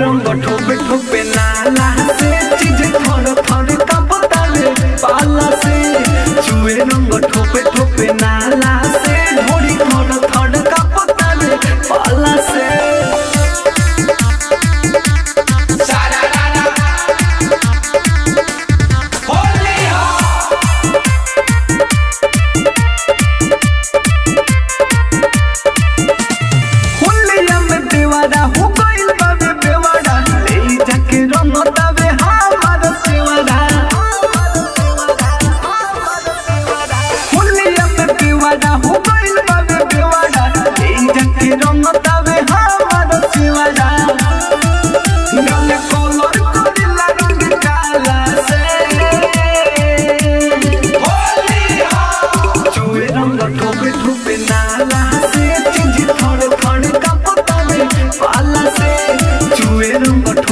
रंग ठोपे ठोपे नाला से चीज थोड़ थोड़ कपतावे पाला से चुए रंग ठोपे ठोपे नाला से ढोड़ी थोड़ थोड़ कपतावे पाला से हुलिया में देवारा हो गइल बाबे बेवारा ले जाके रंग तावे हमार सेवारा हुलिया में देवारा हो गइल बाबे बेवारा ले जाके रंग तावे हमार सेवारा गल कलर करेला रंग काला से चुए रंग ठोपे ठोपे नाला से चिंजी थोड़े थोड़े कपतावे पाला से चुए रंग